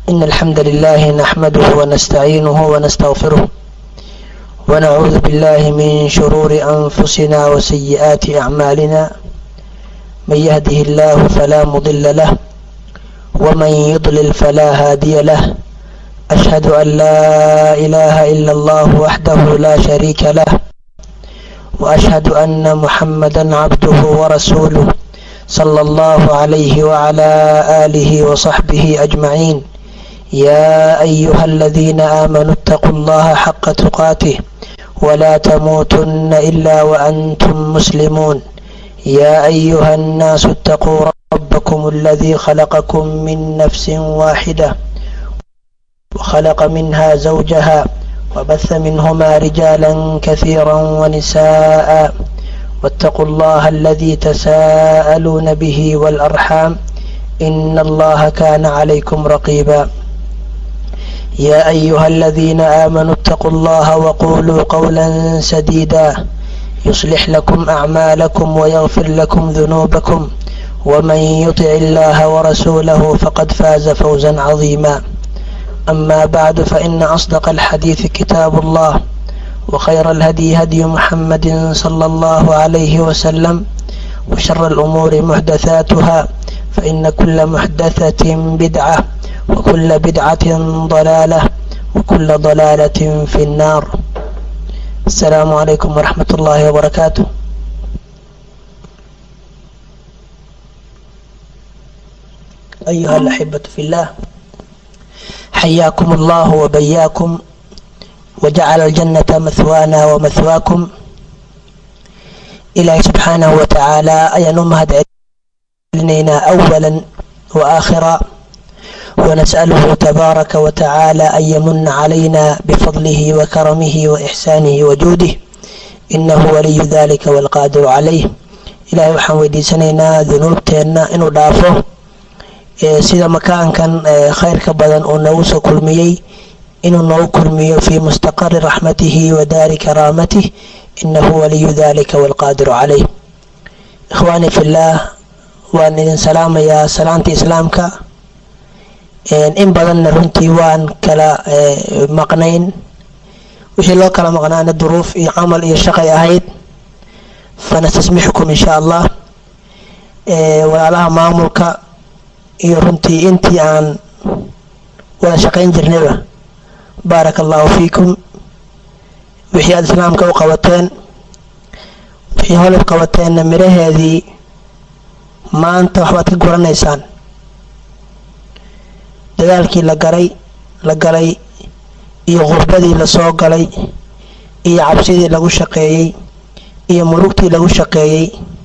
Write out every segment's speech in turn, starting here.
إن الحمد لله نحمده ونستعينه ونستغفره ونعوذ بالله من شرور أنفسنا وسيئات أعمالنا من يهده الله فلا مضل له ومن يضلل فلا هادي له أشهد أن لا إله إلا الله وحده لا شريك له وأشهد أن محمدا عبده ورسوله صلى الله عليه وعلى آله وصحبه أجمعين يا أيها الذين آمنوا اتقوا الله حق تقاته ولا تموتن إلا وأنتم مسلمون يا أيها الناس اتقوا ربكم الذي خلقكم من نفس واحدة وخلق منها زوجها وبث منهما رجالا كثيرا ونساء واتقوا الله الذي تساءلون به والأرحام إن الله كان عليكم رقيبا يا أيها الذين آمنوا اتقوا الله وقولوا قولا سديدا يصلح لكم أعمالكم ويغفر لكم ذنوبكم ومن يطع الله ورسوله فقد فاز فوزا عظيما أما بعد فإن أصدق الحديث كتاب الله وخير الهدي هدي محمد صلى الله عليه وسلم وشر الأمور محدثاتها فإن كل محدثة بدعة وكل بدعة ضلالة وكل ضلالة في النار السلام عليكم ورحمة الله وبركاته أيها الأحبة في الله حياكم الله وبياكم وجعل الجنة مثوانا ومثواكم إلهي سبحانه وتعالى أيان مهد علينا أولا وآخرا ونسأله تبارك وتعالى أن يمن علينا بفضله وكرمه وإحسانه وجوده إنه ولي ذلك والقادر عليه إلهي waxaan weydiisanaynaa dunuubteenna inuu dhaafo sida makaankan khayrka badan uu noogu soo kulmiyey inuu noogu kulmiyo fii mustaqari raxmatihi wa daari karaamatih inahu waliyu dalika walqaadiru calayh ikhwaani fillaah waan idin salaamayaa salaanta islaamka in badanna runtii waan kala maqnayn wixii loo kala maqnaana duruuf iyo camal iyo shaqay ahayd fanastasmixukum insha allah walaalaha maamulka iyo runtii intii aan wada shaqayn jirnayba baaraka allahu fiikum wixii aada islaamka u qabateen wixii holib qabateenna miraheedii maanta waxbaad ka guranaysaan dadaalkii la galay la galay iyo qurbadii lasoo galay iyo cabsidii lagu shaqeeyey iyo murugtii lagu shaqeeyey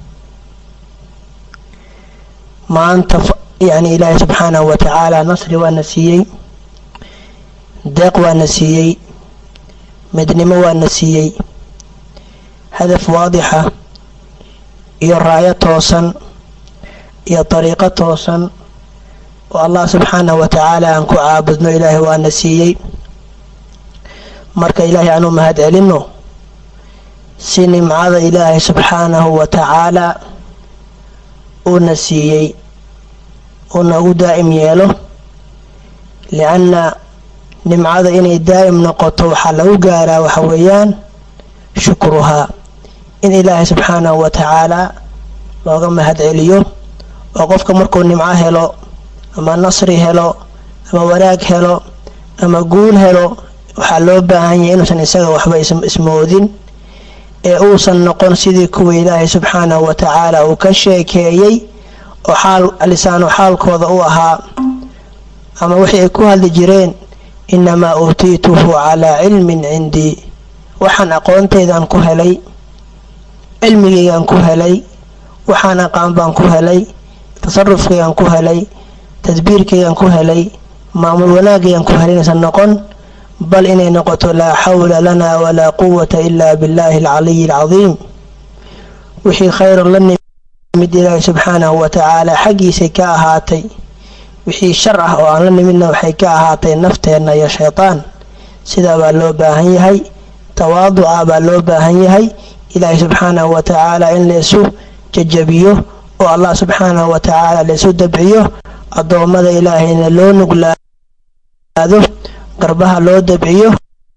maanta yacni ilaahay subxaanahu wa tacaala nasri waana siiyey deeq waana siiyey midnimo waana siiyey hadaf waadixa iyo raayo toosan iyo dariiqo toosan oo allah subxaanahu wa tacaala aan ku caabudno ilaahay waana siiyey marka ilaahay aanu mahad celinno si nimcada ilaahay subxaanahu wa tacaala uuna siiyey uuna ugu daa'im yeelo lianna nimcada inay daa'im noqoto waxaa lagu gaaraa waxa weeyaan shukruhaa in ilaahay subxaanahu wa tacaala looga mahad celiyo oo qofka markuu nimco helo ama nasri helo ama wanaag helo ama guul helo waxaa loo baahan yahay inuusan isaga waxba ismoodin ee uusan noqon sidii kuwa ilaahay subxaanahu wa tacaala uu ka sheekeeyey oo xaal lisaanu xaalkooda u ahaa ama wixii ay ku hadli jireen inamaa uutiituhu calaa cilmin cindii waxaan aqoontaydan ku helay cilmigaygaan ku helay waxaan aqaan baan ku helay tasarufkaygaan ku helay tadbiirkaygaan ku helay maamul wanaagaygaan ku helay inaysan noqon bal inay noqoto laa xawla lana walaa quwata ila billahi alcaliyi alcadiim wixii khayran la nimid ilaahi subxaanahu wa tacaala xaggiisay ka ahaatay wixii shar ah oo aan la nimidna waxay ka ahaatay nafteenna iyo shaytaan sidaa baa loo baahan yahay tawaaduca baa loo baahan yahay ilaahay subxaanahu wa tacaala in laysu jajabiyo oo allah subxaanahu wa tacaala laysu dabciyo addoommada ilaahayna loo nuglaado nuglaado garbaha loo dabciyo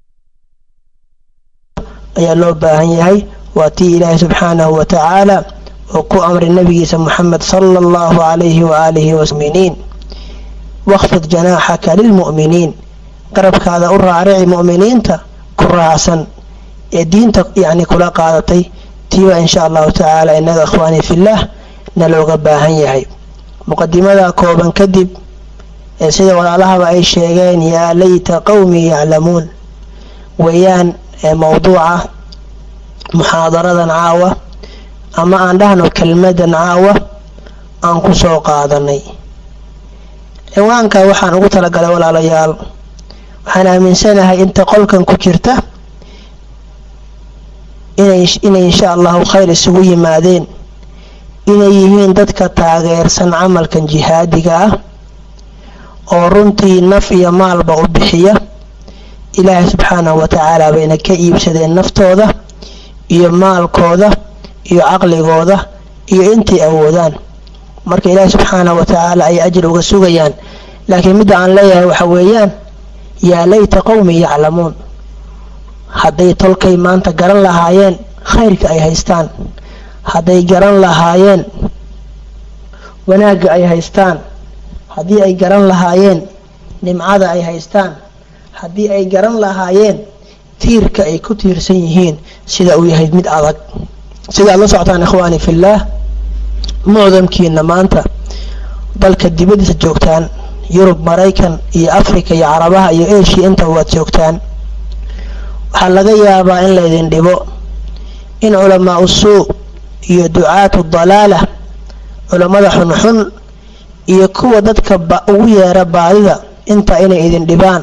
ayaa loo baahan yahay waa tii ilaahay subxaanahu wa tacaala oo ku amray nabigiisa moxamed sala allahu calayhi waaalihi wasminiin waqfid janaaxaka lilmu'miniin garabkaada u raarici mu'miniinta ku raacsan ee diinta yacni kula qaadatay tiiba insha allahu tacaala innaga ikhwaanii fillaah na looga baahan yahay muqadimada kooban kadib ee sida walaalahaba ay sheegeen yaa layta qowmii yaclamuun weeyaan ee mowduuca muxaadaradan caawa ama aan dhahno kelmadan caawa aan ku soo qaadanay ciwaanka waxaan ugu talagalay walaalayaal waxaan aaminsanahay inta qolkan ku jirta inay inay insha allahu khayr isugu yimaadeen inay yihiin dadka taageersan camalkan jihaadiga ah oo runtii naf iyo maalba u bixiya ilaahay subxaanahu wa tacaala bayna ka iibsadeen naftooda iyo maalkooda iyo caqligooda iyo intay awoodaan marka ilaahay subxaanahu wa tacaala ay ajir uga sugayaan laakiin midda aan leeyahay waxa weeyaan yaa layta qowmi yaclamuun hadday tolkay maanta garan lahaayeen khayrka ay haystaan hadday garan lahaayeen wanaagga ay haystaan haddii ay garan lahaayeen nimcada ay haystaan haddii ay garan lahaayeen tiirka ay ku tiirsan yihiin sida uu yahay mid adag sida aad la socotaan ikhwaani fillaah mucdamkiina maanta dalka dibadiisa joogtaan yurub maraykan iyo africa iyo carabaha iyo eshiya intaba waad joogtaan waxaa laga yaabaa in laydin dhibo in culamaa usuu iyo ducaatu dalaala culammada xunxun iyo kuwa dadka ugu yeera baadida intaa inay idin dhibaan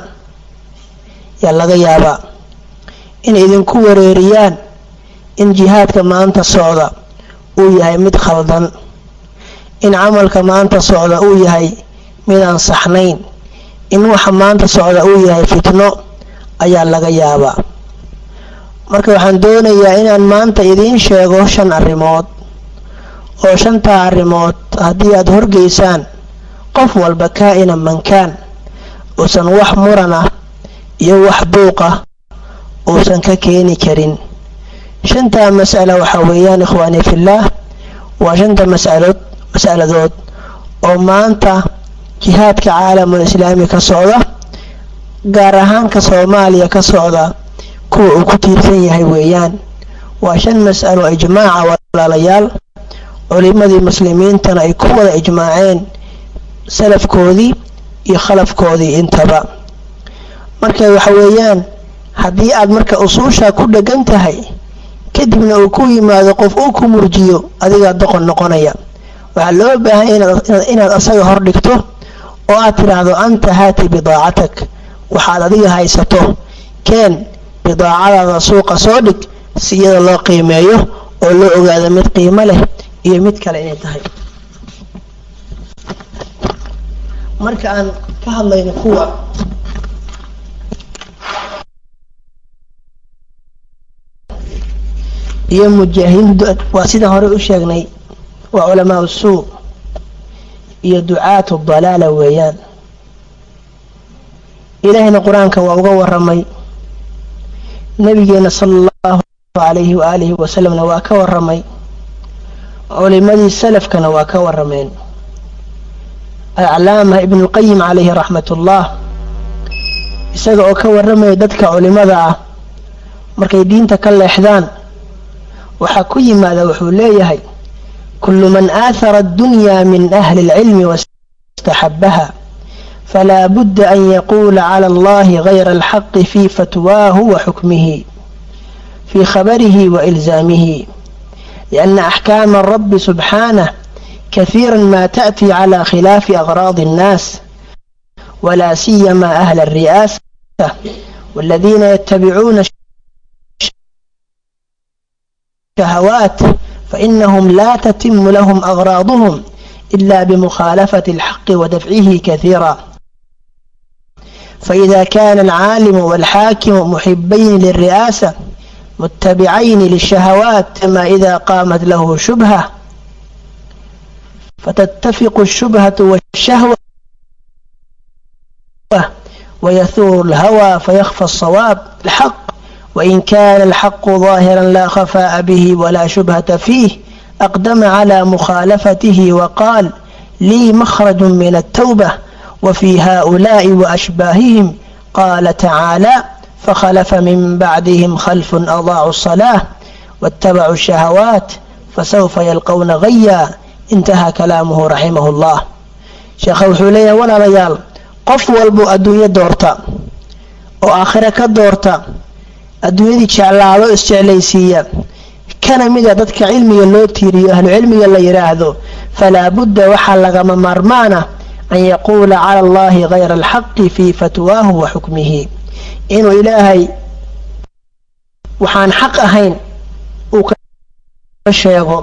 yaa laga yaabaa inay idinku wareeriyaan in jihaadka maanta socda uu yahay mid khaldan in camalka maanta socda uu yahay midaan saxnayn in waxa maanta socda uu yahay fitno ayaa laga yaabaa marka waxaan doonayaa inaan maanta idiin sheego shan arrimood oo shantaa arrimood haddii aada horgeysaan qof walba kaa-ina mankaan uusan wax muran ah iyo wax buuq ah uusan ka keeni karin shantaa mas'ala waxaa weeyaan ikhwaanii fillaah waa shanta masalood mas'aladood oo maanta jihaadka caalamul islaami ka socda gaar ahaanka soomaaliya ka socda kuwa uu ku tiirsan yahay weeyaan waa shan mas'alo ijmaaca walaalayaal culimadii muslimiintana ay ku wada ijmaaceen salafkoodii iyo khalafkoodii intaba marka waxa weeyaan haddii aad marka usuushaa ku dhegan tahay kadibna uu ku yimaado qof uu ku murjiyo adigaa doqon noqonaya waxaa loo baahanya inaad asaga hor dhigto oo aad tidhaahdo anta haati bidaacatak waxaad adiga haysato keen bidaacadaada suuqa soo dhig si iyada loo qiimeeyo oo loo ogaado mid qiimo leh iyo mid kale inay tahay marka aan ka hadlayno kuwa iyo mujaahidiintu waa sidaan horey u sheegnay waa culamaa suu iyo ducaatu dalaala weeyaan ilaahayna qur-aanka waa uga waramay nabigeena sala allahu calayhi waaalihi wasalamna waa ka waramay culimadii salafkana waa ka warameen aclaama ibnulqayim calayhi raxmat ullah isaga oo ka waramaya dadka culimada ah markay diinta ka leexdaan waxaa ku yimaada wuxuu leeyahay kullu man aahara addunyaa min ahli اlcilmi waاstaxabaha falaa budda an yaquula cala allahi gayra alxaqi fi fatwaahu wa xukmihi fi khabarihi wa ilzaamihi lianna axkaama rabbi subxaanah kahiira ma taأti cala khilaafi aغraadi الnaas wla siyama ahla الri'aasa wاladiina ytabicuuna شهوات فإنهم لا تتم لهم أغراضهم إلا بمخالفة الحق ودفعه كثيرا فإذا كان العالم والحاكم محبين للرئاسة متبعين للشهوات كما إذا قامت له شبهة فتتفق الشبهة والشهوة ويثور الهوى فيخفى الصواب الحق وإن كان الحق ظاهرا لا خفاء به ولا شبهة فيه أقدم على مخالفته وقال لي مخرج من التوبة وفي هؤلاء وأشباههم قال تعالى فخلف من بعدهم خلف أضاعوا الصلاة واتبعوا الشهوات فسوف يلقون غيا انتهى كلامه رحمه الله sheekha wuxuu leeyahay walaalayaal qof walbuu adduunyo doorta oo aakhire ka doorta adduunyadii jeclaado isjeclaysiiya kana mida dadka cilmiga loo tiiriyo ahlucilmiga la yidhaahdo falaa budda waxaa lagama maarmaana an yaquula cala allahi hayra alxaqi fii fatwaahu wa xukmihi inuu ilaahay waxaan xaq ahayn uu ka sheego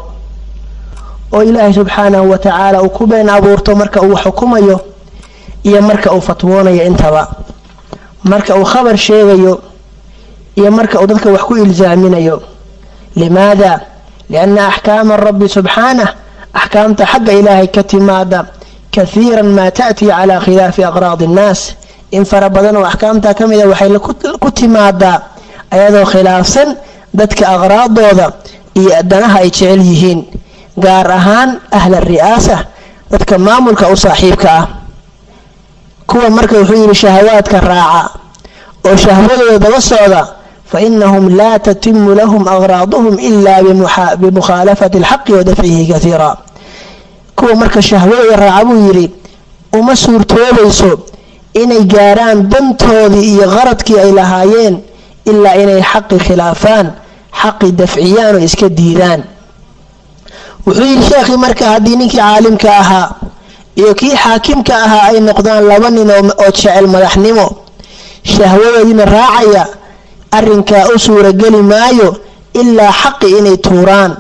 oo ilaahay subxaanahu wa tacaala uu ku been abuurto marka uu xukumayo iyo marka uu fatwoonayo intaba marka uu khabar sheegayo iyo marka uu dadka wax ku ilsaaminayo limaada lianna axkaama rabbi subxaanah axkaamta xagga ilaahay ka timaada kahiiran maa ta'tii calaa khilaafi aqraadi innaas in fara badan oo axkaamta ka mida waxay ku timaadaa ayadoo khilaafsan dadka aqraadooda iyo danaha ay jecel yihiin gaar ahaan ahla ri'aasa dadka maamulka u saaxiibka ah kuwa marka wuxuu yidhi shahawaadka raaca oo shahwadooda daba socda fa inahum laa tatimu lahum aqraaduhum ilaa bimukhaalafati alxaqi wa dafcihi kaiira kuwa marka shahwadooda raaca buu yidhi uma suurtoobayso inay gaarhaan dantoodii iyo qaradkii ay lahaayeen ilaa inay xaqi khilaafaan xaqi dafciyaan oo iska diidaan wuxuu yidhi sheekhii marka haddii ninkii caalimka ahaa iyo kii xaakimka ahaa ay noqdaan laba nin oo jecel madaxnimo shahwadoodiina raacaya arrinkaa u suurageli maayo ilaa xaqi inay tuuraan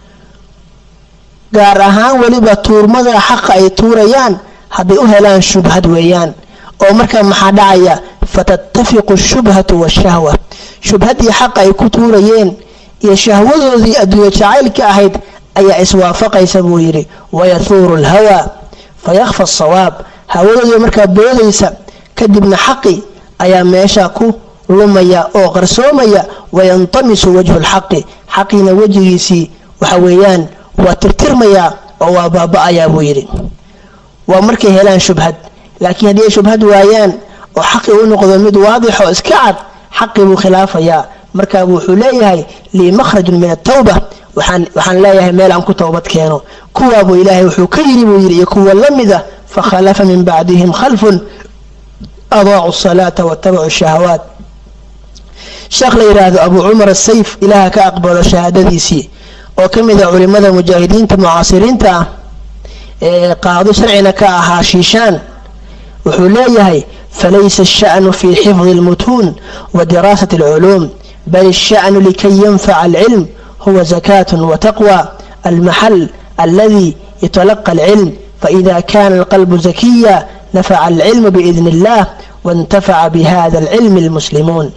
gaar ahaan weliba tuurmada xaqa ay tuurayaan hadday u helaan shubhad weeyaan oo markaa maxaa dhacaya fatatafiqu shubhatu washahwa shubhaddii xaqa ay ku tuurayeen iyo shahwadoodii adduunye jacaylka ahayd ayaa iswaafaqaysa buu yidhi wayahuuru lhawaa fayakhfa asawaab hawadoodii markaa boodaysa kadibna xaqi ayaa meesha ku lumaya oo qarsoomaya wayantamisu wajhu lxaqi xaqiina wejigiisii waxa weeyaan waa tirtirmayaa oo waa baaba-ayaa buu yidhi waa markay helaan shubhad laakiin haddii ay shubhad waayaan oo xaqi u noqdo mid waadixoo iska cad xaqi buu khilaafayaa markaabu wuxuu leeyahay lii makhrajun min atawba waxaan leeyahay meel aan ku towbad keeno kuwaabuu ilaahay wuxuu ka yidhi buu yidhi iyo kuwa la mida fakhalafa min bacdihim khalfun adaacu salaata watabacuu shahawaat sheekh la yidhaahdo abu cumar asayf ilaaha ka aqbalo shahaadadiisii oo ka mid a culimada mujaahidiinta mucaasiriinta ah ee qaado sharcina ka ahaa shiishaan wuxuu leeyahay falaysa asha'nu fi xifdi almutuun wa diraasati alculuum bal asha'nu likay yanfaca alcilm huwa zakaة وتقوى المحل الذي يتلقى العلم فإذا كان القلب زكيا نفع العلم بإذن الله وانتفع بهذا العلم المسلمون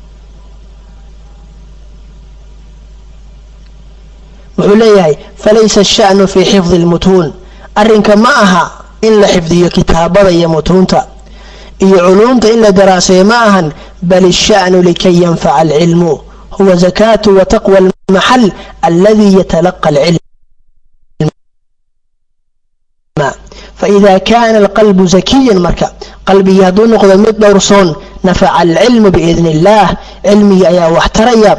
وحليه فليس الشأن في حفظ المتون أرنك معها إلا حفظي كتابة يمتونتا إي علومت إلا دراسة معها بل الشأن لكي ينفع العلم هو زكاة وتقوى المحل الذي يتلقى العلم فإذا كان القلب زكيا مركا قلبي يهدون نقض مد دورسون نفع العلم بإذن الله علمي يا واحتريا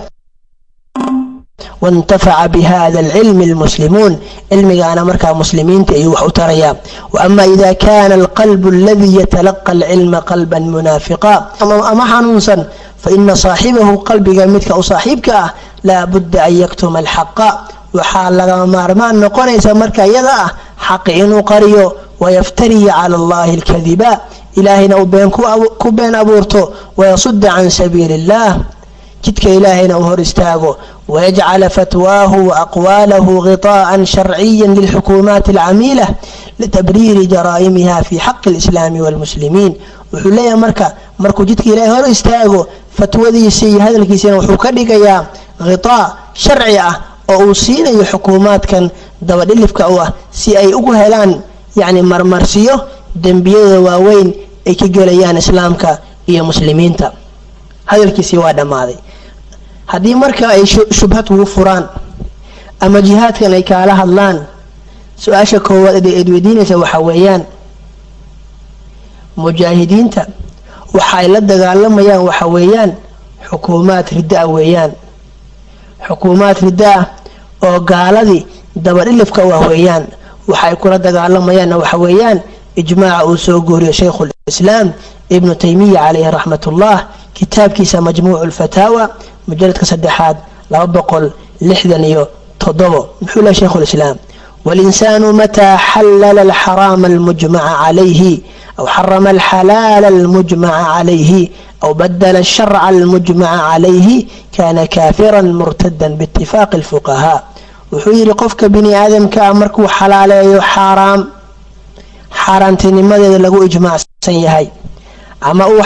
وانتفع بهذا العلم المسلمون علمي أنا مركا مسلمين تأيوح تريا وأما إذا كان القلب الذي يتلقى العلم قلبا منافقا أما حنونسا فإن صاحبه قلبك مدك أو صاحبك لا بد أن يكتم الحق وحال لغا مارمان نقونيس مركا يدا حق إنو قريو ويفتري على الله الكذبا إلهنا وبين كوبين أبورتو ويصد عن سبيل الله جدك إلهنا وهر استاغو ويجعل فتواه وأقواله غطاء شرعيا للحكومات العميلة لتبرير جرائمها في حق الإسلام والمسلمين وحليا مركا مركو جدك إلهي هر استاغو fatwadiisii hadalkiisina wuxuu ka dhigayaa khitaa sharci ah oo uu siinayo xukuumaadkan dabadhilifka u ah si ay ugu helaan yacni marmarsiyo dembiyada waaweyn ay ka gelayaan islaamka iyo muslimiinta hadalkiisii waa dhammaaday haddii marka ay shubhad kugu furaan ama jihaadkan ay kaala hadlaan su-aasha koowaad eed weydiinaysa waxaa weeyaan mujaahidiinta waxa ay la dagaalamayaan waxa weeyaan xukuumaad ridda-a weeyaan xukuumaad ridda ah oo gaaladii dabadhilifka u ah weeyaan waxa ay kula dagaalamayaanna waxa weeyaan ijmaaca uu soo gooriyo shaykhulislaam ibnu taymiya caleyhi raxmat ullah kitaabkiisa majmuucu lfataawa mujaladka saddexaad laba boqol lixdan iyo toddobo muxuu lehay shaykhulislaam walinsaanu mataa xallala alxaraama almujmaca calayhi aw xarama alxalaala almujmaca calayhi aw badala alsharca almujmaca calayhi kana kaafiran murtadan biitifaaqi alfuqahaa wuxuu yidhi qofka bini aadamka ah markuu xalaaleeyo xaaraam xaaraantinimadeeda lagu ijmaacsan yahay ama uu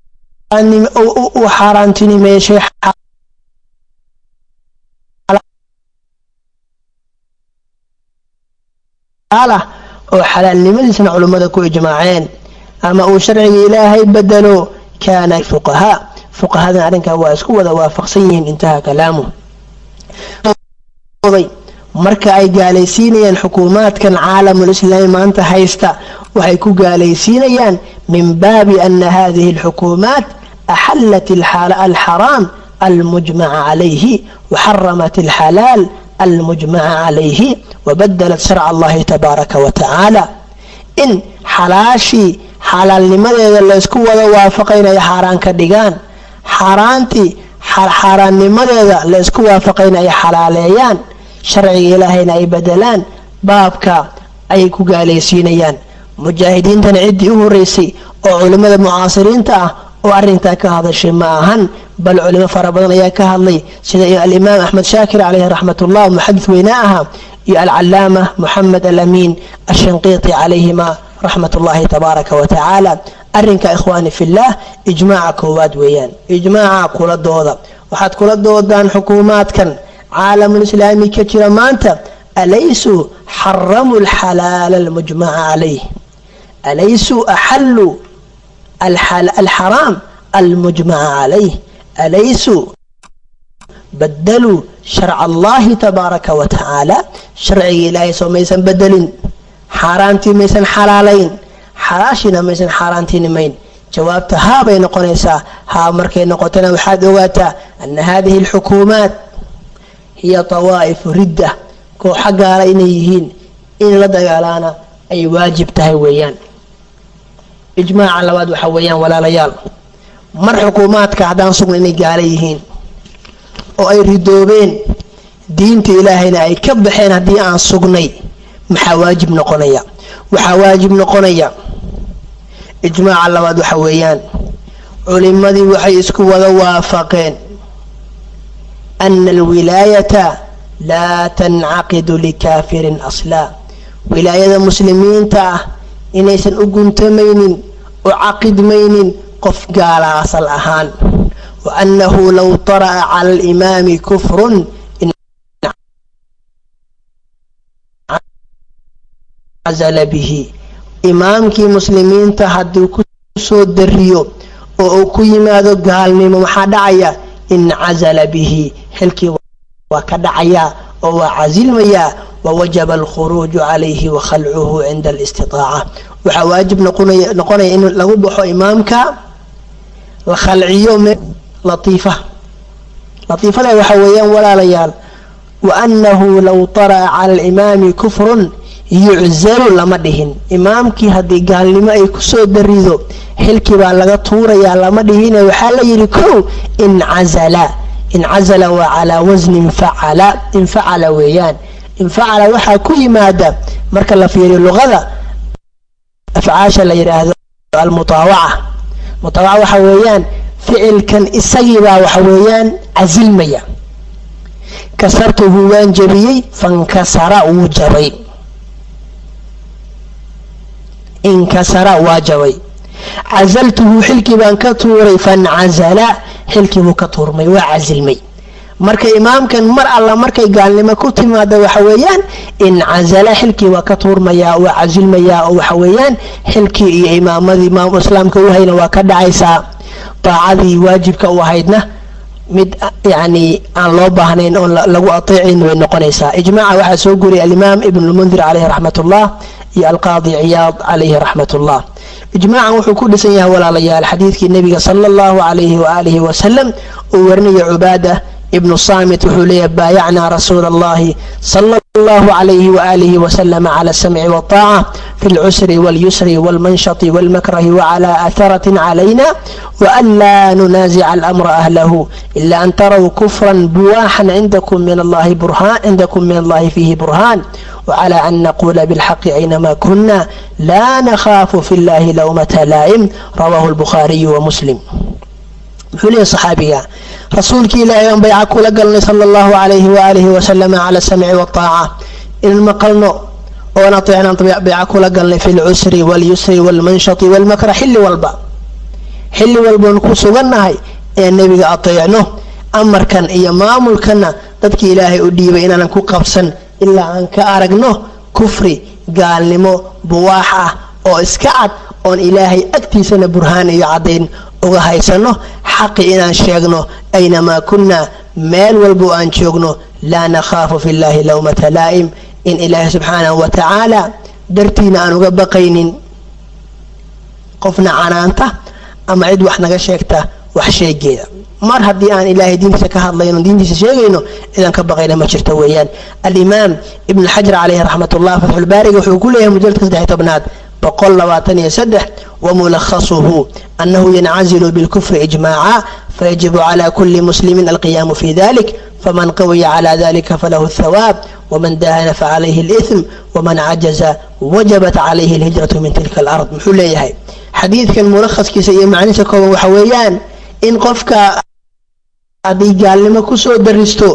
xaaraantinimeeshay oo xalaalnimadiisna culummada ku ijmaaceen ama uu sharciga ilaahay bedelo kaana fuqahaa fuqahadan arrinkaa waa isku wada waafaqsan yihiin intaha kalaamu marka ay gaalaysiinayaan xukuumaadkan caalamulislaami maanta haysta waxay ku gaalaysiinayaan min baabi ana hadihi alxukuumaat axallat alxaraam almujmaca calayhi waxaramat alxalaal almujmaca calayhi wabadalat sharca allahi tabaaraka wa tacaala in xalaashii xalaalnimadeeda laysku wada waafaqa inay xaaraan ka dhigaan xaaraantii xaaraannimadeeda laysku waafaqa in ay xalaaleeyaan sharciga ilaahayna ay bedelaan baabka ayay ku gaalaysiinayaan mujaahidiintana ciddii u horeysay oo culimmada mucaasiriinta ah oo arrintaa ka hadashay ma ahan bal culimo fara badan ayaa ka hadlay sida alimaam axmed shaakir caleyhi raxmatullah muxadis weynaa ahaa iyo alcalaama moxamed alamiin ashanqiiti calayhima raxmat ullahi tabaaraka wa tacaala arrinka ikhwaani fillaah ijmaaca koowaad weeyaan ijmaaca kula dooda waxaad kula doodaan xukuumaadkan caalamulislaami ka jira maanta alaysuu xaramuu alxalaala almujmaca calayh alaysuu axalluu alxaraam almujmaca calayh alaysuu badaluu sharca allahi tabaaraka wa tacaala sharciga ilaahay soo maysan bedelin xaaraantii maysan xalaalayn xalaashiina maysan xaaraantinimayn jawaabta haa bay noqonaysaa haa markay noqotona waxaad ogaataa ana hadihi alxukuumaat hiya tawaa'ifu ridda kooxa gaala inay yihiin in la dagaalaana ay waajib tahay weeyaan ijmaaca labaad waxaa weeyaan walaalayaal mar xukuumaadka haddaan sugna inay gaala yihiin oo ay ridoobeen diinta ilaahayna ay ka baxeen haddii aan sugnay maxaa waajib noqonaya waxaa waajib noqonaya ijmaaca labaad waxa weeyaan culimadii waxay isku wada waafaqeen ana alwilaayata laa tancaqidu likaafirin aslaa wilaayada muslimiinta ah inaysan u guntamaynin u caqidmaynin qof gaala asal ahaan wa annahu low tara'a cala alimaami kufrun cazala bihi imaamkii muslimiinta hadduu ku soo dariyo oo uu ku yimaado gaalnimo maxaa dhacaya incazala bihi xilkii waa ka dhacayaa oo waa casilmayaa wawajaba alkhuruuju calayhi wa khalcuhu cinda alistitaaca waxaa waajib noqonaya in lagu baxo imaamka la khalciyo latiifa latiifada waxa weeyaan walaalayaal wa annahu low tara'a cala alimaami kufrun yuczalu lama dhihin imaamkii haddii gaalnimo ay kusoo darido xilkii baa laga tuurayaa lama dhihine waxaa la yidhi kow incazala incazala waa calaa wasni infacala infacala weeyaan infacala waxaa ku yimaada marka la fiiriyo luqada afcaasha la yidhaahdo almutaawaca mutaawaca waxa weeyaan ficilkan isagiibaa waxa weeyaan casilmaya kasartuhu waan jabiyey fankasara wuu jabay inkasara waa jabay casaltuhu xilkii baan ka tuuray fancazala xilkii buu ka tuurmay waa casilmay marka imaamkan mar alla markay gaalnimo ku timaada waxa weeyaan incazala xilkii waa ka tuurmayaa waa casilmayaa oo waxa weeyaan xilkii iyo imaamadii imaam islaamka u hayna waa ka dhacaysaa daacadii waajibka u ahaydna mid yani aan loo baahnayn oon lagu ateecin way noqonaysaa ijmaaca waxaa soo guriyay alimaam ibn lmundir caleyhi raxmat ullah iyo alqaadi ciyaad calayhi raxmat ullah ijmaacan wuxuu ku dhisan yahay walaalayaal xadiidkii nebiga sala allahu calayhi waaalihi wasalam uu warinaya cubaada ibnu saamit wuxuu leeyahay baayacnaa rasuula allahi sala allahu calayhi waaalihi wasalam cala asamci waataaca fi lcusri walyusri walmanshati walmakrahi wacala atharatin calayna waan laa nunaasica alamra ahlahu ila an taraw kufran buwaaxan cindakum min allahi burhaan cindakum min allahi fiihi burhaan وعلى أن نقول بالحق أينما كنا لا نخاف في الله لومة لائم رواه البخاري ومسلم حلي صحابية رسولك إلهي أن بيعك لقلني صلى الله عليه وآله وسلم على السمع والطاعة إن المقلنا ونطيعنا بيعك لقلني في العسر واليسر والمنشط والمكر حل والبا حل والبا نكوس غنهي النبي أطيعنه أمر كان إيا مامل كان dadki ilaahay u dhiibay inaanan ku qabsan ilaa aan ka aragno kufri gaalnimo buwaax ah oo iska cad oon ilaahay agtiisana burhaan iyo caddayn uga haysano xaqi inaan sheegno aynamaa kunnaa meel walbo aan joogno laa nakhaafu fi llaahi lowmata laa'im in ilaahay subxaanahu wa tacaala dartiina aan uga baqaynin qofna canaanta ama cid wax naga sheegta wax sheegeeda mar haddii aan ilaahay diintiisa ka hadlayno diintiisa sheegayno cidaan ka baqayna ma jirto weeyaan alimaam ibn xajar caleyhi raxmat ullah fatxulbaariga wuxuu ku leeyahay mujaladka saddex tobnaad boqol labaatan iyo saddex wamulakhasuhu annahu yancazilu bilkufri ijmaaca fayajibu cala kuli muslimin alqiyaamu fi dalik faman qawiya cala dalika falahu الthawaab wman dahana facalayhi اlإثm wman cajaza wajabat calayhi اlhijratu min tilka alard muxuu leeyahay xadiidkan mulakhaskiisa iyo macnihiisa kooban waxa weeyaan in qofka hadday gaalnimo kusoo daristo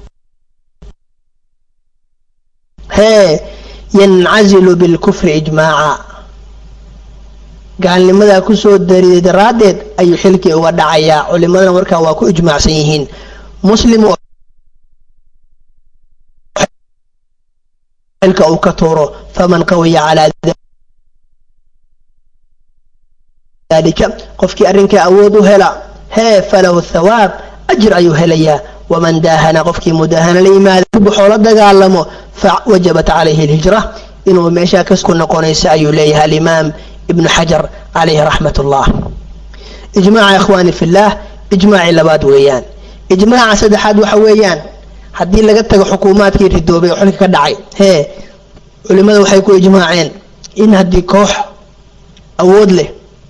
hee yancazilu bilkufri ijmaaca gaalnimadaa kusoo dariday daraaddeed ayuu xilkii uga dhacayaa culimadana markaa waa ku ijmaacsan yihiin muslim xilka uu ka tuuro faman qawiya calaa dalika qofkii arrinkaa awood u hela hee falahu thawaab ajir ayuu helayaa waman daahana qofkii mudaahana la yimaada buxoo la dagaalamo fawajabat calayhi alhijra inuu meeshaa kasku noqonaysa ayuu leeyahay alimaam ibnu xajar calayhi raxmat ullah ijmaaca ikhwaani fillaah ijmaacii labaad weeyaan ijmaaca saddexaad waxa weeyaan haddii laga tago xukuumaadkii ridoobay oo xilka ka dhacay hee culimmada waxay ku ijmaaceen in haddii koox awood leh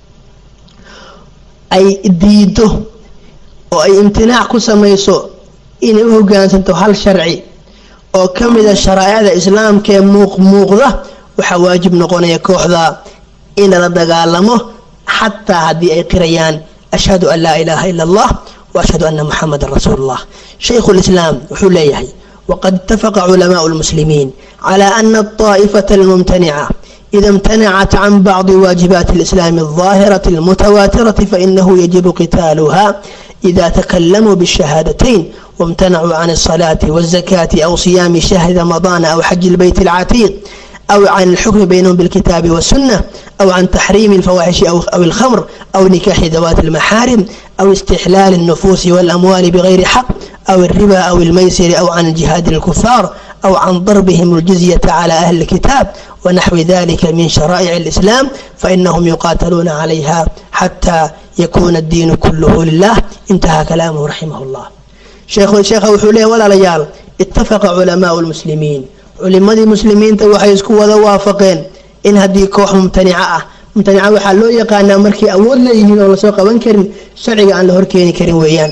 ay diido oo ay imtinaac ku samayso inay u hogaansanto hal sharci oo ka mida sharaa'icda islaamka ee muuqmuuqda waxaa waajib noqonaya kooxda in lala dagaalamo xataa haddii ay qirayaan ashhadu an laa ilaaha ila allah wa ashhadu ana muxamadan rasuulu llah shaykhu lislaam wuxuu leeyahay waqad itafaqa culamaau lmuslimiin cala ana alطaa'ifata almumtanica إذا امتنعت عن بعض واجبات الإسلام الظاهرة المتواترة فإنه يجب قتالها إذا تكلموا بالشهادتين وامتنعوا عن الصلاة والزكاة أو صيام شهر رمضان أو حج البيت العتيق أو عن الحكم بينهم بالكتاب والسنة أو عن تحريم الفواحش أو, أو الخمر أو نكاح ذوات المحارم أو استحلال النفوس والأموال بغير حق أو الربا أو الميسر أو عن الجهاد الكفار أو عن ضربهم الجزية على أهل الكتاب ونحو ذلك من شرائع الإسلام فإنهم يقاتلون عليها حتى يكون الدين كله لله انتهى كلامه رحمه الله شيخ الشيخ وحوله ولا رجال اتفق علماء المسلمين علماء المسلمين waxay isku wada waafaqeen in haddii koox mumtanica ah mumtanica waxaa loo yaqaanaa markay awood leeyihiin oo lasoo qaban karin sharciga aan la horkeeni karin weeyaan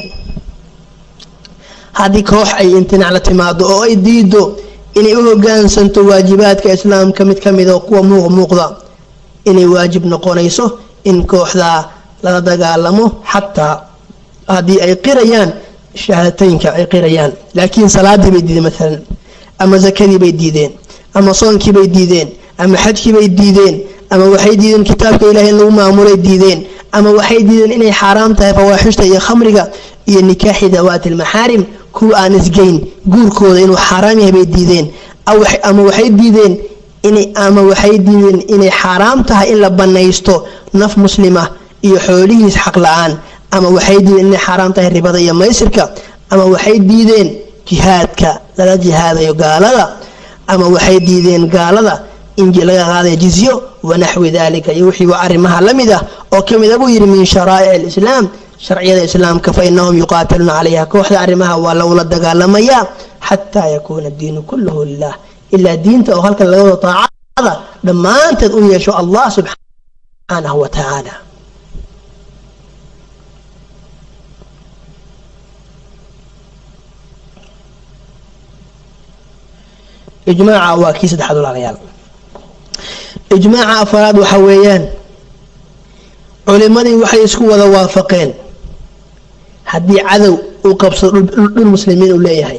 haddii koox ay imtinaac la timaado oo ay diido inay u hogaansanto waajibaadka islaamka mid ka mida kuwa muuq muuqda inay waajib noqonayso in kooxdaa lala dagaalamo xataa haddii ay qirayaan shahaadateynka ay qirayaan laakiin salaadii bay diideen maalan ama zakadii bay diideen ama soonkii bay diideen ama xajkii bay diideen ama waxay diideen kitaabka ilahay in lagu maamulay diideen ama waxay diideen inay xaaraam tahay fawaaxishta iyo khamriga iyo nikaaxi dawaati almaxaarim kuwa aan isgeyn guurkooda inuu xaaraam yahay bay diideen ama waxay diideen inay ama waxay diideen inay xaaraam tahay in la banaysto naf muslima iyo xoolihiis xaq la-aan ama waxay diideen inay xaaraam tahay ribada iyo maysirka ama waxay diideen jihaadka lala jihaadayo gaalada ama waxay diideen gaalada in laga qaadayo jizyo wanaxwi dalika iyo wixii arrimaha la mid ah oo ka mida buu yidhi min sharaa'ic alislaam sharciyada islaamka fa inahum yuqaatiluuna calayha kooxda arrimaha waa lagula dagaalamayaa xataa yakuuna diinu kulluhu lilah ilaa diinta oo halkan laga wado taacada dhammaanteed u yeesho allah subxaanahu wa tacaala ijmaaca waa kii saddexaad walaalayaal ijmaaca afaraad waxa weeyaan culimadii waxay isku wada waafaqeen haddii cadow uu qabsado dhul muslimiin uu leeyahay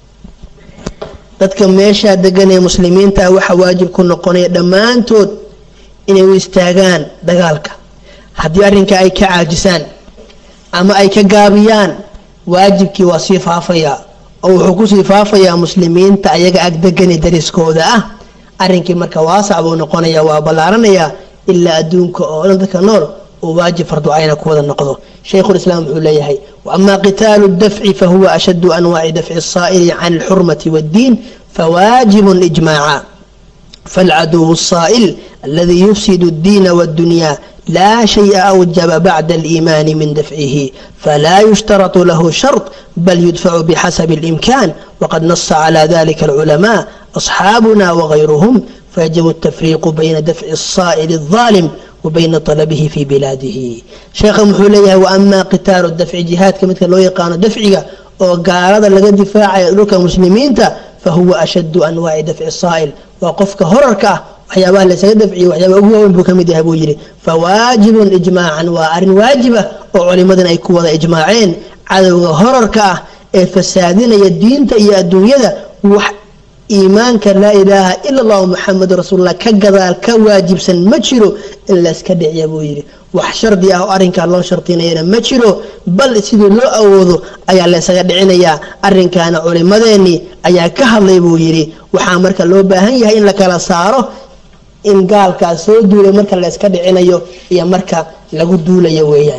dadka meeshaa degan ee muslimiinta waxa waajib ku noqonaya dhammaantood inay u istaagaan dagaalka haddii arrinka ay ka caajisaan ama ay ka gaabiyaan waajibkii waa sii faafayaa oo wuxuu kusii faafayaa muslimiinta ayaga agdegani dariskooda ah arrinkii marka waasac buu noqonaya waa ballaaranayaa ilaa adduunka oo dhan dadka nool uu waajib farducayna ku wada noqdo shaykhulislaam wuxuu leeyahay waama qitaalu dafci fahuwa ashaddu anwaaci dafci asaa'ili can alxurmati waaddiin fawaajibun ijmaaca فالعدو الصائل الذي يفسد الدين والدنيا لا شيء أوجب بعد الإيمان من دفعه فلا يشترط له شرط بل يدفع بحسب الإمكان وقد نص على ذلك العلماء أصحابنا وغيرهم فيجب التفريق بين دفع الصائل الظالم وبين طلبه في بلاده شيخ محوليه وأما قتال الدفع جهاد كمثل لو يقان دفعه وقال لقى دفاع لك مسلمين فهو أشد أنواع دفع الصائل وقفك هررك waxyaabaha laysaga dafciyo waxyaabaha ugu waaweyn buu ka mid yahay buu yidhi fawaajibun ijmaacan waa arrin waajiba oo culimadan ay ku wada ijmaaceen cadowga horarka ah ee fasaadinaya diinta iyo adduunyada wax iimaanka laa ilaaha ila allahu muxamedun rasuulullah ka gadaal ka waajibsan ma jiro in layska dhiciya buu yidhi wax shardi ah oo arrinkaa loo shardinayana ma jiro bal sidii loo awoodo ayaa laysaga dhicinayaa arrinkaana culimadeenii ayaa ka hadlay buu yidhi waxaa marka loo baahan yahay in la kala saaro in gaalkaas soo duulay marka layska dhicinayo iyo marka lagu duulayo weeyaan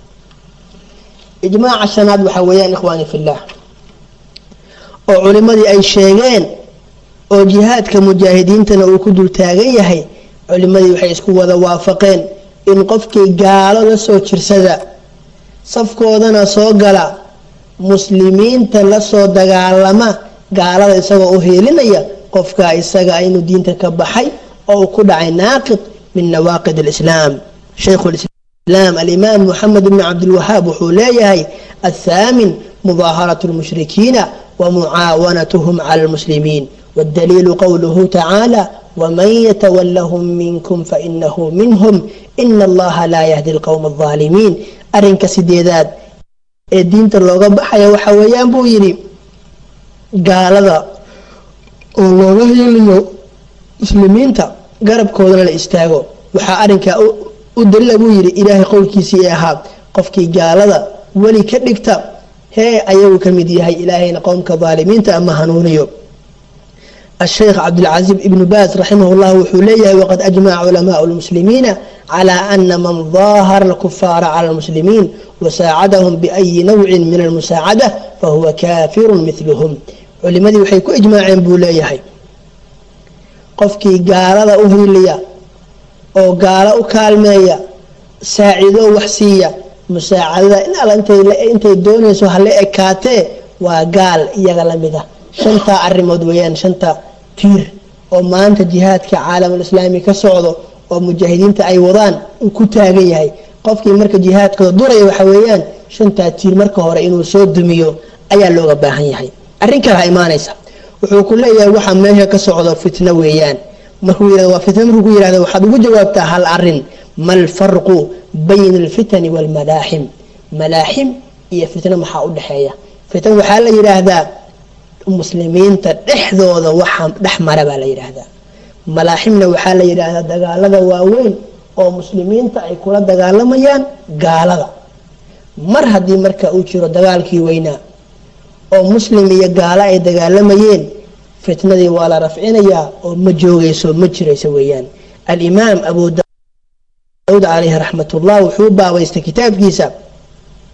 ijmaaca shanaad waxaa weeyaan ikhwaani fillah oo culimadii ay sheegeen oo jihaadka mujaahidiintana uu ku dul taagan yahay culimadii waxay isku wada waafaqeen in qofkii gaalo la soo jirsada safkoodana soo gala muslimiinta la soo dagaalama gaalada isagoo u hiilinaya qofkaa isaga inuu diinta ka baxay oo uu ku dhacay naaqid min nawaaqid alislaam shaykhu lislaam alimaam moxamed bni cabdilwahaab wuxuu leeyahay athaamin mudaaharatu lmushrikiina ومعاونتهم على المسلمين والدليل قوله تعالى ومن يتولهم منكم فإنه منهم إن الله لا يهدي القوم الظالمين أرنك سيديداد الدين تلوغا بحيا وحويان بو يري قال ذا والله يليو مسلمين تا قرب كودنا الاستاغو وحا أرنك أدل أبو يري إلهي قولكي سيئها قفكي قال ذا ولي كدكتا hee ayagu ka mid yahay ilaahayna qowmka daalimiinta ama hanuuniyo الشيخ عبد العزيز ابن باز رحمه الله وحوليه وقد أجمع علماء المسلمين على أن من ظاهر الكفار على المسلمين وساعدهم بأي نوع من المساعدة فهو كافر مثلهم علماء وحيكو إجماع بوليه قفكي قال أهلية أو قال أكالمية ساعدوا وحسية musaacadada in alla intay doonayso hala ekaatee waa gaal iyaga lamid ah shantaa arrimood weeyaan shanta tiir oo maanta jihaadka caalamulislaami ka socdo oo mujaahidiinta ay wadaan uu ku taagan yahay qofkii marka jihaadkooda duraya waxa weeyaan shantaa tiir marka hore inuu soo dumiyo ayaa looga baahan yahay arrin kale ha imaanaysa wuxuu ku leeyahay waxa meesha ka socdo fitno weeyaan markuu yirahdo waa fitno markuu ku yirahdo waxaad ugu jawaabtaa hal arrin ma alfarqu bayna alfitani waalmalaaxim malaaxim iyo fitno maxaa u dhexeeya fitn waxaa la yidhaahdaa muslimiinta dhexdooda waxa dhex mara baa la yidhaahdaa malaaximna waxaa la yidhaahdaa dagaalada waaweyn oo muslimiinta ay kula dagaalamayaan gaalada mar haddii marka uu jiro dagaalkii weynaa oo muslim iyo gaalo ay dagaalamayeen fitnadii waa la rafcinayaa oo ma joogayso ma jirayso weeyaan alimaam abu daud caleyhi raxmat ullah wuxuu baabaystay kitaabkiisa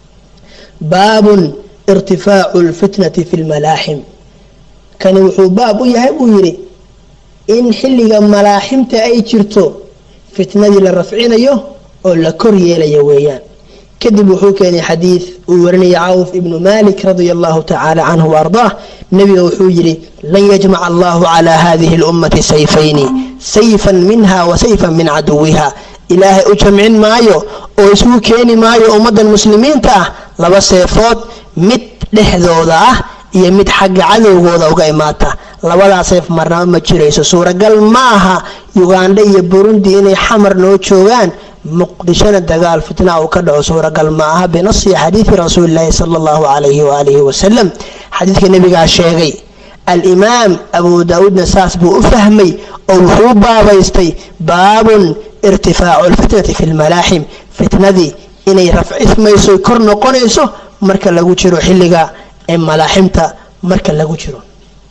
baabun irtifaacu lfitnati fi lmalaaxim kani wuxuu baab u yahay buu yidhi in xilliga malaaximta ay jirto fitnadii la rafcinayo oo la kor yeelayo weeyaan kadib wuxuu keenay xadiid uu warinaya cawf ibnu malik radia allahu tacaala canhu waardaah nebiga wuxuu yidhi lan yajmaca allahu calaa hadihi اlummati sayfayni sayfan minha wa sayfan min caduwiha ilaahay u jamcin maayo oo isugu keeni maayo ummaddan muslimiinta ah laba seefood mid dhexdooda ah iyo mid xagga cadowgooda uga imaata labadaa seef marnaba ma jirayso suuragal ma aha ugandha iyo burundi inay xamar noo joogaan muqdishona dagaal fitna uu ka dhaco suuragal ma aha binasi xadiidi rasuulilaahi sala allahu calayhi waaalihi wasalam xadiidka nebigaa sheegay alimaam abu daauudna saas buu u fahmay oo wuxuu baabaystay baabun irtifaacu lfitnati fi lmalaaxim fitnadii inay rafcismayso kor noqonayso marka lagu jiro xilliga ee malaaximta marka lagu jiro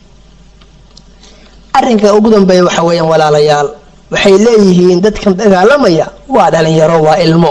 arrinka ugu dambeeya waxa weeyaan walaalayaal waxay leeyihiin dadkan dagaalamaya waa dhalinyaro waa ilmo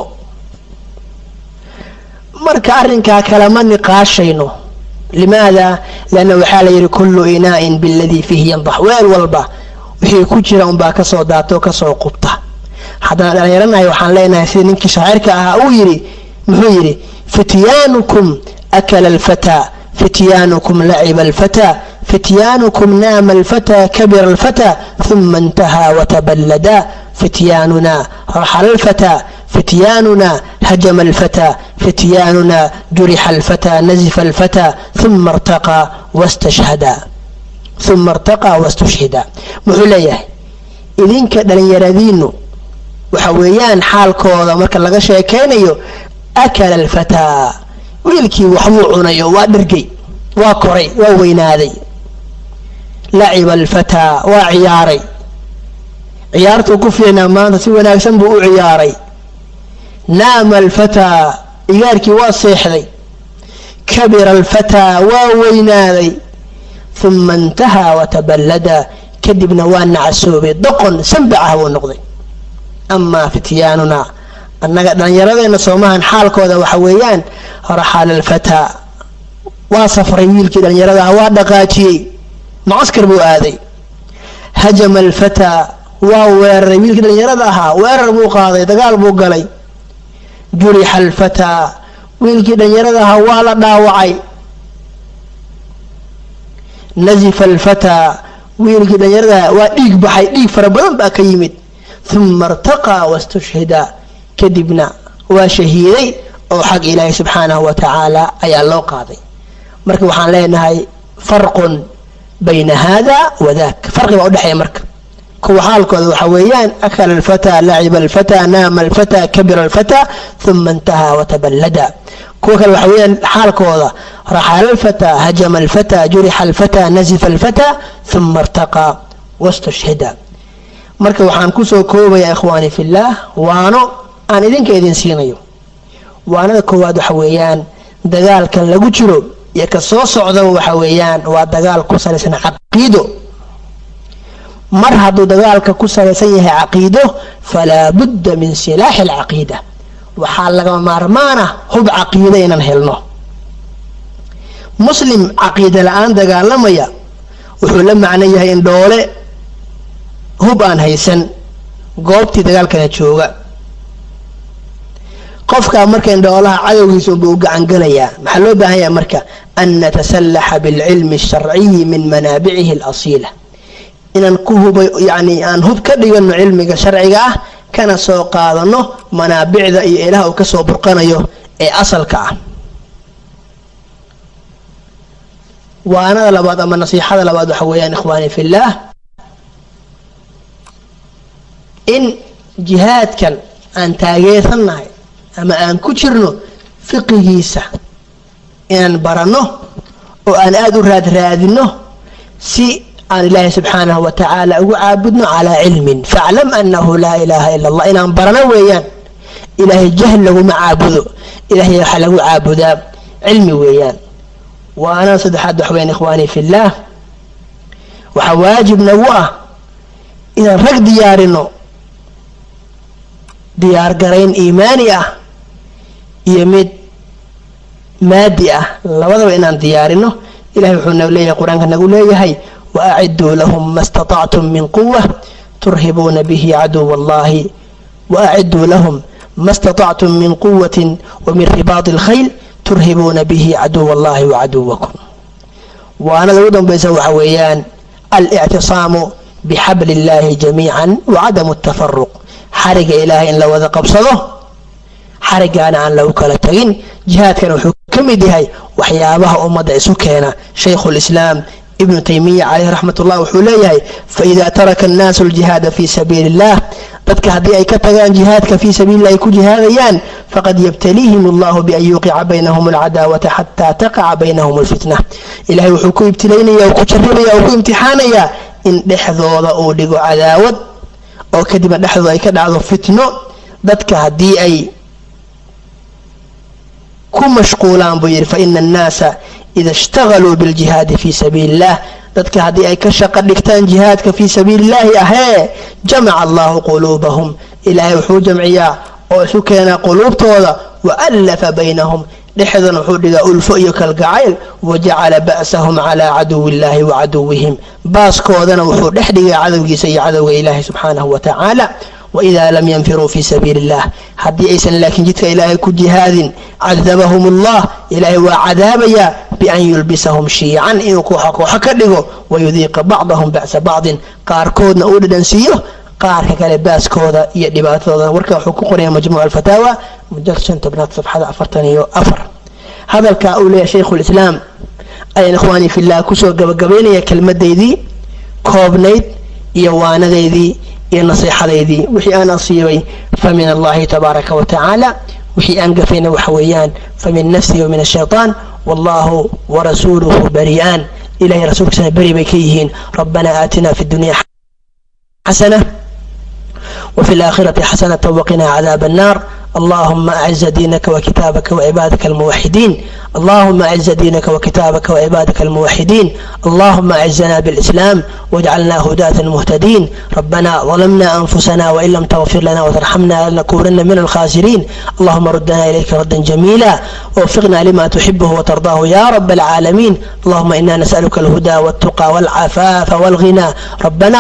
marka arrinkaa kalema niqaashayno limaada lianna waxaa la yidhi kullu inaa'in biladii fiihi yandax weel walba wixii ku jira unbaa kasoo daatoo kasoo qubta haddana dhalinyaranahay waxaan leenahay sida ninkii shaacirka ahaa uu yidhi muxuu yidhi fityaanukum akala alfataa fityaanukum laciba alfataa fityaanukum naama alfataa kabira alfataa ثuma اntahaa wataballadaa fityaanuna raxala alfataa fityaanuna hajama alfataa fityaanuna jurixa alfataa nazifa alfataa ثuma اrtaqaa wاstashhada uma irtaqaa wastushhida muxuu leeyahay idinka dhalinyaradiinu waxa weeyaan xaalkooda marka laga sheekaynayo akala alfataa wiilkii waxbuu cunayo waa dhergay waa koray waa weynaaday laciba alfataa waa ciyaaray ciyaartuu ku fiicnaa maanta si wanaagsan buu u ciyaaray naama alfataa igaarkii waa seexday kabira alfataa waa weynaaday uma intahaa wataballada kadibna waa nacasoobay doqon sanbac ah buu noqday amaa fityaanuna annaga dhallinyaradeenna soomahan xaalkooda waxa weeyaan raxala alfataa waa safray wiilkii dhallinyarada ah waa dhaqaajiyey macaskar buu aaday hajama alfataa waa weeraray wiilkii dhallinyarada ahaa weerar buu qaaday dagaal buu galay jurixa alfataa wiilkii dhallinyarada ahaa waa la dhaawacay nazifa alfataa wiilkii dhallinyarada waa dhiig baxay dhiig fara badan baa ka yimid uma irtaqaa wastushhida kadibna waa shahiiday oo xag ilaahay subxaanahu wa tacaala ayaa loo qaaday marka waxaan leenahay farqun bayna hada wa dak farqi baa udhexeeya marka kuwa xaalkooda waxa weeyaan akala alfataa laciba alfataa naama alfataa kabira alfataa uma intahaa wataballada kuwa kale waxa weeyaan xaalkooda raxala alfataa hajama alfataa jurixa alfataa nazifa alfataa uma irtaqaa wastushhida marka waxaan kusoo koobayaa ikhwaani fillaah waano aan idinka idin siinayo waanada koowaad waxa weeyaan dagaalkan lagu jiro iyo ka soo socdaba waxa weeyaan waa dagaal ku salaysan caqiido mar hadduu dagaalka ku salaysan yahay caqiido falaa budda min silaaxi alcaqiida waxaa lagama maarmaan ah hub caqiida inaan helno muslim caqiida la-aan dagaalamaya wuxuu la macno yahay in dhoole hub aan haysan goobtii dagaalkana jooga qofkaa marka indhoolaha cadowgiisa unba u gacangelayaa maxaa loo baahan yaha marka an natasalaxa bilcilmi asharciyi min manaabicihi alasiila inaan ku huba yani aan hub ka dhigano cilmiga sharciga ah kana soo qaadano manaabicda iyo ilaah uu kasoo burqanayo ee asalka ah waanada labaad ama nasiixada labaad waxa weeyaan ikhwaani fillaah in jihaadkan aan taageersannahay ama aan ku jirno fiqigiisa inaan baranno oo aan aada u raadraadino si aan ilaahay subxaanahu wa tacaala ugu caabudno calaa cilmin faclam annahu laa ilaaha ila allah inaan barano weeyaan ilaahay jahl laguma caabudo ilaahay waxaa lagu caabudaa cilmi weeyaan waana saddexaad wax weyan ikhwaanii fillaah waxaa waajib nagu ah inaan rag diyaarino diyaar garayn iimaani ah iyo mid maadi ah labadaba inaan diyaarino ilahay wuxuu na leeyahay qur-aanka nagu leeyahay waaciduu lahum ma staطactum min quwa turhibuuna bihi caduw allahi waaciduu lahum ma staطactum min quwati wamin ribaadi اlkhayl turhibuuna bihi caduw allahi wacaduwakum waanada ugu dambaysa waxa weeyaan alictisaamu bixabli اllahi jamiica wacadamu اtafaruq xariga ilaahay in la wada qabsado xarigaana aan lagu kala tagin jihaadkana wuxuu ka mid yahay waxyaabaha ummadda isu keena shaykhu lislaam ibnu taymiya caleyh raxmat ullah wuxuu leeyahay faida taraka annaasu aljihaada fi sabiili illah dadka haddii ay ka tagaan jihaadka fii sabiililah ay ku jihaadayaan faqad yabtaliihim allahu bian yuqica baynahum alcadaawata xataa taqaca baynahum alfitna ilahay wuxuu ku ibtilaynaya ku jarribaya oo ku imtixaanayaa in dhexdooda uu dhigo cadaawad oo kadibna dhexdooda ay ka dhacdo fitno dadka haddii ay ku mashquulaan buu yidhi faina annaasa ida ishtagaluu biljihaadi fii sabiili illah dadka haddii ay ka shaqo dhigtaan jihaadka fii sabiili illaahi ahee jamaca allahu quluubahum ilaahay wuxuu jamciyaa oo isu keenaa quluubtooda waallafa baynahum dhexdana wuxuu dhigaa ulfo iyo kalgacayl wajacala ba'sahum calaa caduwi illahi wa caduwihim baaskoodana wuxuu dhex dhigay cadowgiisa iyo cadowga ilaahi subxaanahu wa tacaala wإida lam ynfiruu fi sabiili الlah haddii aysan laakiin jidka ilaahay ku jihaadin cadabahum اllah ilaahay waa cadaabaya bian yulbisahum shiican inuu kooxa kooxo ka dhigo wayudiiqa bacdahum ba'sa bacdin qaarkoodna uu dhadhansiiyo qaarka kale baaskooda iyo dhibaatadooda warka wuxuu ku qoraya majmuuc alfataawa mujal shan tobnaad safxada afartan iyo afar hadalka uu leeyahay shaykhu lislaam ayaan ikhwaanii fillah kusoo gabagabaynaya kelmadaydii koobnayd iyo waanadeydii iyo nasiixadaydii wixii aan asiibay fa min allahi tabaaraka wa tacaala wixii aan gafayna waxa weeyaan fa min nafsihi wa min ashayطaan wallahu warasuuluhu bari'aan ilahay rasuulkiisana beri bay ka yihiin rabbana aatina fi dunya xasana وفي الآخرة حسنة وقنا عذاب النار اللهم أعز دينك وكتابك وعبادك الموحدين اللهم أعز دينك وكتابك وعبادك الموحدين اللهم أعزنا بالإسلام واجعلنا هداة مهتدين ربنا ظلمنا أنفسنا وإن لم تغفر لنا وترحمنا لنكونن من الخاسرين اللهم ردنا إليك ردا جميلا ووفقنا لما تحبه وترضاه يا رب العالمين اللهم إنا نسألك الهدى والتقى والعفاف والغنى ربنا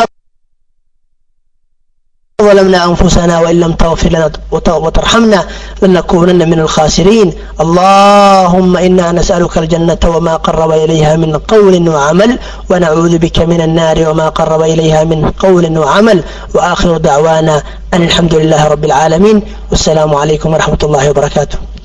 ظلمنا أنفسنا وإن لم تغفر لنا وترحمنا لنكونن من الخاسرين اللهم إنا نسألك الجنة وما قرب إليها من قول وعمل ونعوذ بك من النار وما قرب إليها من قول وعمل وآخر دعوانا أن الحمد لله رب العالمين والسلام عليكم ورحمة الله وبركاته